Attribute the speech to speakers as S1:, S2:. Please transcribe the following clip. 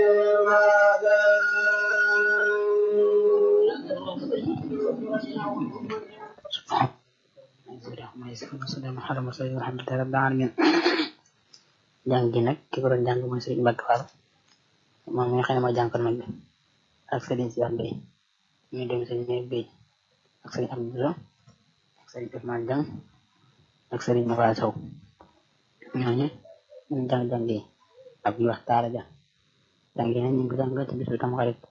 S1: jàng gi nag ki ko doon jàng mooy Serigne Mbacke Fall moom mi nga xam ne mooy jànkoon mag bi ak Serigne Cheikh Bey ñu dem Serigne Mbaye Bey ak Serigne Abdou ak Serigne Ousmane Dieng ak Serigne Mafal Sow ñooñu ñu jàng jàng yi ak ñu wax taala ja jàng yi nag ñu ngi ko jàng ci bisu tam xarit